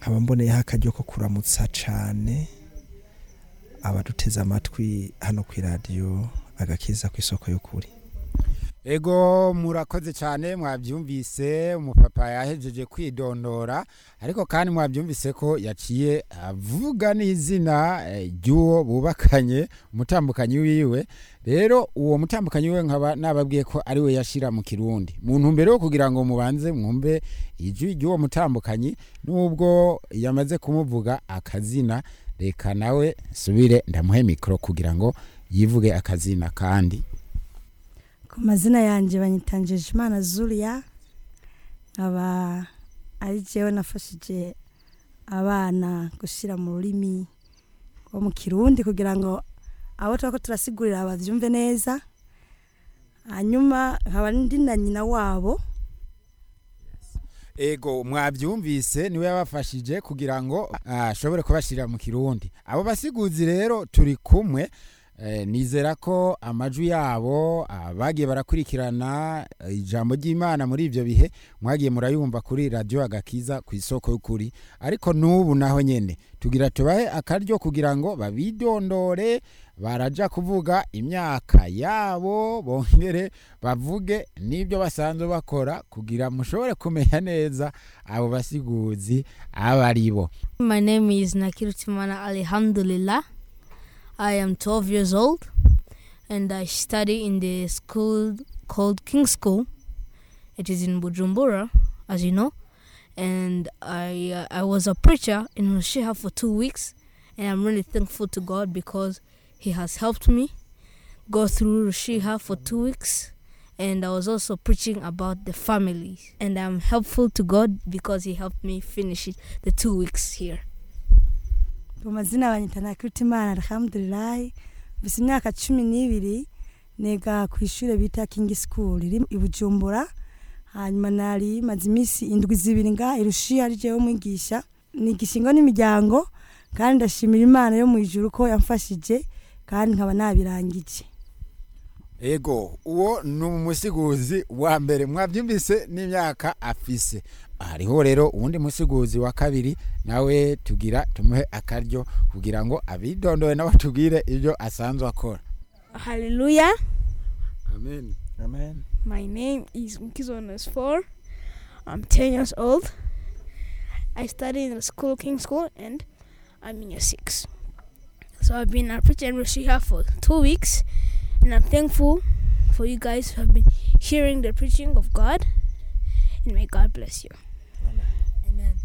nkaba mboneyeho akaryo ko kuramutsa cane abaduteze amatwi hano ku iradiyo agakiza ku isoko y'ukuri ego murakoze cyane mwabyumvise umupapa yahejeje kwidondora ariko kandi mwabyumvise ko yaciye avuga n'izina eh, ry'uwo bubakanye umutambukanyi wiwe rero uwo mutambukanyi wiwe nkaba nababwiye ko ari we yashira mu kirundi mu ntumbero yo kugira ngo mubanze mwumve ijwi ry'uwo mutambukanyi nubwo yamaze kumuvuga akazina reka nawe nsubire ndamuhe mikoro kugira ngo yivuge akazina kandi ku mazina yanjye banyitanjeje imana zuriya nkaba ari jewe nafashije abana gushyira mu rurimi rwo mu kirundi kugira ngo abo tuba ko turasigurira babyumve neza hanyuma nkaba ndi na nyina wabo ego mwabyumvise niwe yabafashije kugira ngo ah, ashobore kubashyirira mu kirundi abo basiguzi rero turi kumwe eh, nizera ko amajwi yabo ah, bagiye barakurikirana eh, ijambo ry'imana muri ibyo bihe mwagiye murayumva kuri radiyo agakiza ku isoko y'ukuri ariko n'ubu naho nyine tugira tubahe akaryo kugira ngo babidondore baraja kuvuga imyaka yabo bongere bavuge n'ibyo basanzwe bakora kugira mushobore kumenya neza abo basiguzi abo ari bo My name is Nakirutimana Alhamdulillah. I am 12 years old and I study in the school called King School. It is in Bujumbura, as you know. And I uh, I was a preacher in Rushiha for two weeks, and I'm really thankful to God because He has helped me go through Rushiha for two weeks. And I was also preaching about the family, and I'm helpful to God because He helped me finish it, the two weeks here. ku mazina banyita nakirutimana alhamdulilahi mfise imyaka cumi n'ibiri niga ku ishuri bita kingi school riri i bujumbura hanyuma nari maze iminsi indwi zibiri nga irushiya ari jewe umwigisha nigisha ingo n'imiryango kandi ndashimira imana yo mu ijuru ko yamfashije kandi nkaba nabirangije ego uwo ni umusiguzi wa mbere mwabyumvise n'imyaka afise hariho rero uwundi musiguzi wa kabiri nawe tugira tumuhe akaryo kugira ngo abidondowe nawe tubwire ibyo asanzwe akora Hallelujah. amen amen My name is Mkizonas 4. I'm 10 years old. I study in the school, King School, and I'm in year 6. So I've been a preacher in Rushiha for two weeks, and I'm thankful for you guys who have been hearing the preaching of God. And may God bless you. Amen.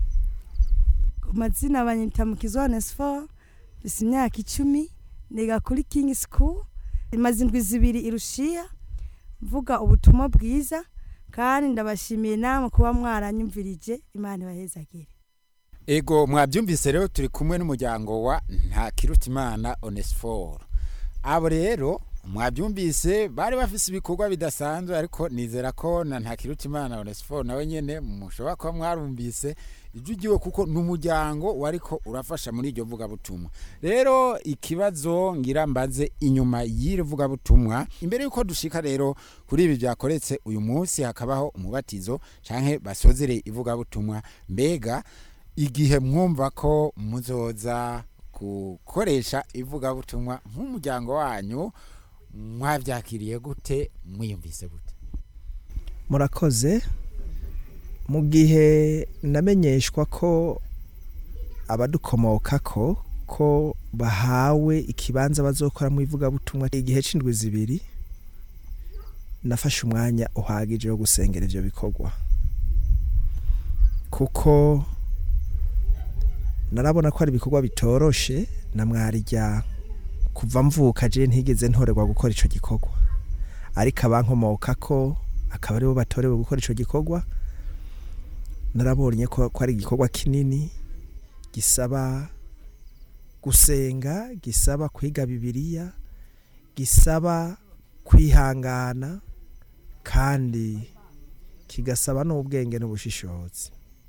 ku mazina banyita mu kizones fo mfise imyaka icumi niga kuri king school imaze indwi zibiri irushiya mvuga ubutumwa bwiza kandi ndabashimiye namwe kuba mwaranyumvirije imana ibahezagire ego mwabyumvise rero turi kumwe n'umuryango wa ntakirutimana onesiforo abo rero mwabyumvise bari bafise ibikorwa bidasanzwe ariko nizera ko na ntakirutimana onesiforo nawe nyene mushobora kuba mwarumvise ijwi ryiwe kuko ni umuryango wariko urafasha muri iryo vugabutumwa rero ikibazo ngira mbaze inyuma y'iri vugabutumwa imbere y'uko dushika rero kuri ibi byakoretse uyu munsi hakabaho umubatizo canke basozere ivugabutumwa mbega igihe mwumva ko muzoza gukoresha ivugabutumwa nk'umuryango wanyu mwabyakiriye gute mwiyumvise gute murakoze mu gihe namenyeshwa ko abadukomoka ko ko bahawe ikibanza bazokora mu ivugabutumwa igihe c'indwi zibiri nafashe umwanya uhagije wo gusengera ivyo bikorwa kuko narabona ko ari ibikorwa bitoroshe na mwarijya kuva mvuka je ntigeze ntorerwa gukora ico gikorwa ariko abankomoka ko akaba aribo batorewe gukora ico gikorwa narabonye ko ko ari igikorwa kinini gisaba gusenga gisaba kwiga bibiliya gisaba kwihangana kandi kigasaba n'ubwenge n'ubushishozi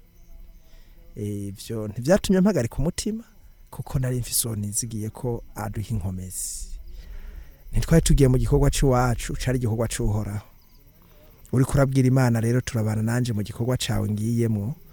ivyo ntivyatumye mpagarika umutima kuko nari mfise uwo nizigiye ko aduha inkomezi ntitwari tugiye mu gikorwa c'iwacu cari igikorwa c'uhoraho uriko urabwira imana rero turabana nanje mu gikorwa cawe ngiyemwo